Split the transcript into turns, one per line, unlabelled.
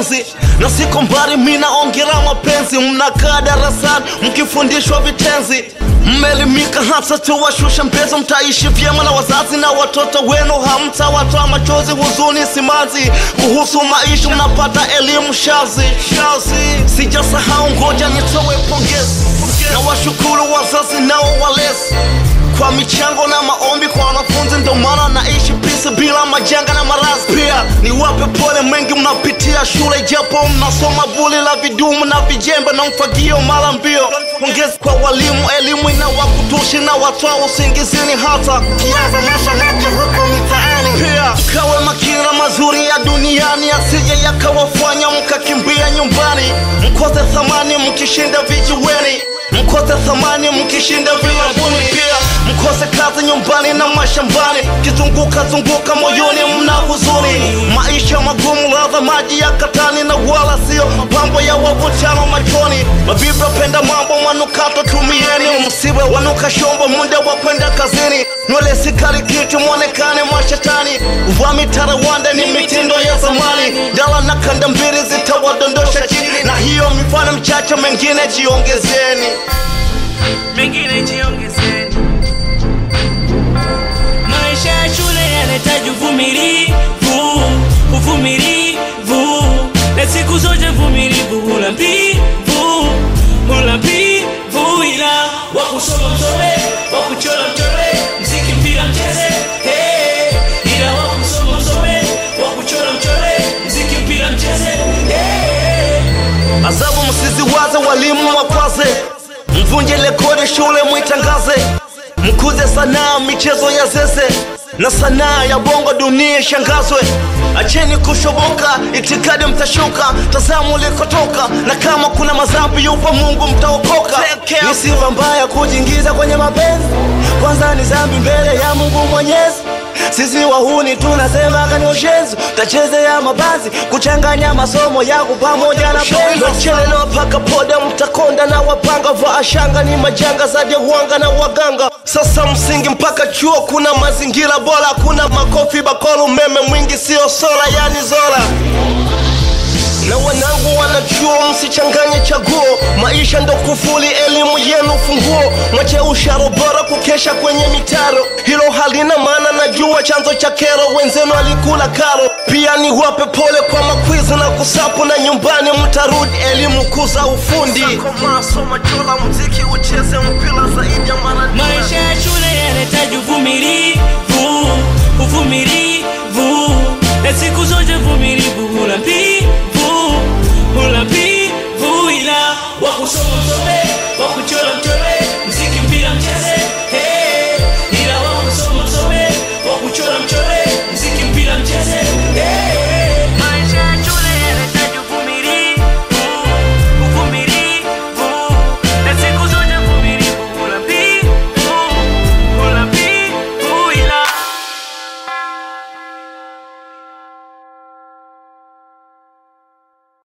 ushenzi na siko mbali mi naongera mapenzi mnakaa darasani mkifundishwa vitenzi mmeelimika hata tuwashusha mpezo mtaishi vyema na wazazi na watoto wenu hamtawatoa machozi huzuni simanzi kuhusu maisha mnapata elimu shazi shazi sijasahau ngoja nitowe pongezi na washukuru wazazi nao walezi kwa michango na maombi kwa wanafunzi, ndo maana naishi pisi bila majanga na maradhi. Pia niwape pole mengi mnapitia shule, japo mnasoma buli la vidumu na vijembe na mfagio mara mbio. Pongezi kwa walimu, elimu inawakutushi na watoa usingizini, hata kianza maisha mapya huko mitaani. Pia kawe makini na mazuri ya duniani, asije yakawafanya mkakimbia nyumbani, mkose thamani mkishinda vijiweni mkose thamani mkishinda vilabuni, pia mkose kazi nyumbani na mashambani, kizunguka zunguka moyoni mna huzuni. Maisha magumu, ladha maji ya katani, na wala sio mambo ya wavutano machoni. Mabibi wapenda mambo manukato, tumieni msiwe wanuka shombo, muda wa kwenda kazini. Nywele sikali kitu, mwonekane mashetani. Uvaa mitarawanda ni mitindo ya zamani, dala na kanda mbili zitawadondosha chini, na hiyo mifano mchache, mengine jiongezeni.
mengine jiongezeni. Maisha ya shule yanahitaji uvumilivu, uvumilivu, na siku zote vumilivu hula mbivu, hula mbivu, ila wa kusoma msome, wa kuchora mchore, mziki mpira mcheze, hey. ila wa kusoma msome, wa kuchora mchore, mziki mpira mcheze, hey.
Adhabu msiziwaze, walimu wakwaze, mvunje rekodi shule mwitangaze, mkuze sanaa michezo ya zeze na sanaa ya bongo dunia ishangazwe. Acheni kushoboka, itikadi mtashuka, tazamu ulikotoka, na kama kuna madhambi yupo Mungu mtaokoka. Ni sifa mbaya kujiingiza kwenye mapenzi, kwanza ni dhambi mbele ya Mungu Mwenyezi. Sisi wahuni tunasema kani ushenzi, tachezea mabazi, kuchanganya masomo yako pamoja na penzi. Chelelewa paka poda, mtakonda na wapanga, vaa shanga ni majanga zaidi ya uwanga na waganga. Sasa msingi mpaka chuo, kuna mazingira bora, kuna makofi bakolo, umeme mwingi sio sola, yani zola na wanangu wanachuo, msichanganye chaguo. Maisha ndo kufuli, elimu yenu funguo. Mwache usharo bora kukesha kwenye mitaro, hilo halina maana. Najua chanzo cha kero, wenzenu alikula karo. Pia ni wape pole kwa makwizi na kusapu, na nyumbani mtarudi elimu kuza ufundi.
Maisha ya shule yanahitaji uvumilivu, uvumilivu, na siku zote vumilivu hula mbivu, hula mbivu, ila wa kusoma msome, wa kuchora mchore,